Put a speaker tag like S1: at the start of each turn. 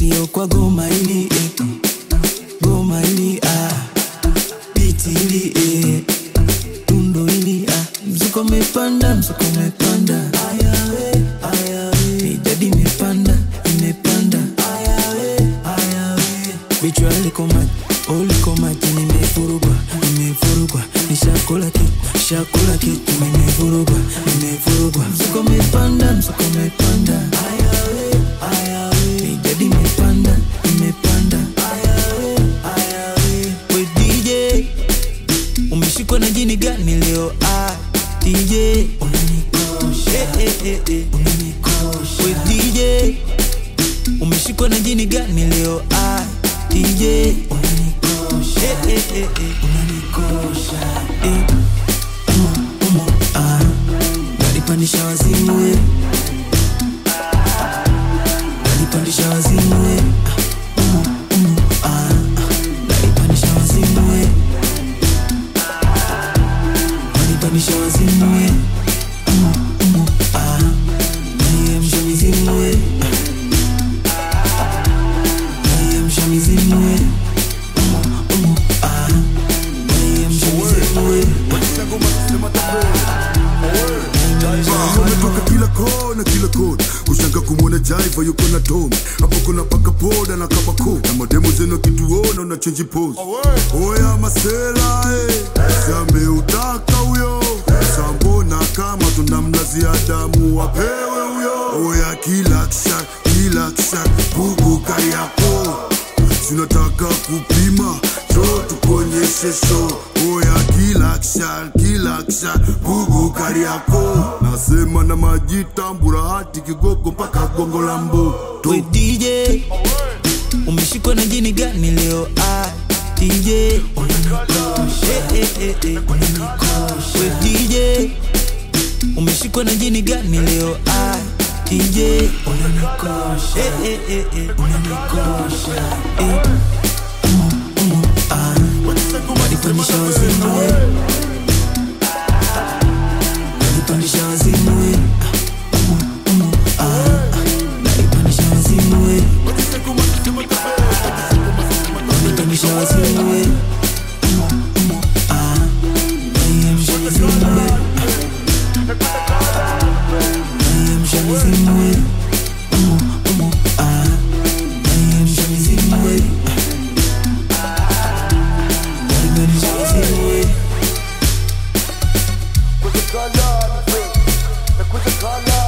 S1: sio kwa goma hili eh. goma hili ah. biti hili eh. tundo hili ah. mzuko umepanda mzuko umepanda ayawe ayawe mijadi imepanda imepanda ayawe ayawe vichwa liko maji oh, liko maji nimevurugwa nimevurugwa nishakula kitu shakula kitu nimevurugwa nimevurugwa mzuko umepanda mzuko umepanda ayawe ayawe mijadi imepanda imepanda ayawe ayawe we DJ umeshikwa na jini gani leo ah, DJ unanikosha eh, eh, eh, eh. unanikosha we DJ umeshikwa na jini gani leo ah, DJ unanikosha eh, eh, eh, eh. unanikosha eh. umo, umo, ah. nalipandisha wazimu we nalipandisha wazimu we Ah, umo, umo, ah. nalipandisha wazimu we nalipandisha wazimu we umo, umo, ah. naiamsha mizimu we naiamsha mizimu we umo, umo, ah. naiamsha mizimu we
S2: umetoka kila kona kila kona ushanga kumwona jaiva yuko na tom hapo kuna paka poda na kabako na mademo zenu akituona una chenji pose oya masela eh. sameutaka huyo sambona kama tunamlazia damu wapewe huyo oya kila kisha kila kisha bugu kariako sinataka kupima cho tukuonyeshe show oya kila kisha kila kisha bugu kariako nasema na majitambura hati kigogo mpaka gongo la mboto
S1: we DJ umeshikwa na jini gani leo ah, DJ unanikosha eh, eh, eh, eh. unanikosha we DJ umeshikwa na jini gani leo ah, DJ unanikosha eh, eh, eh, eh. unanikosha eh. umo, umo, ah. walipandisha wazimu we walipandisha wazimu we Ah, umo, umo, ah. walipandisha wazimu we walipandisha wazimu we Umo, umo, ah. waliamsha mizimu we waliamsha mizimu we Umo, umo, ah. waliamsha mizimu we walipandisha wazimu we
S3: Kuja kala, kuja kala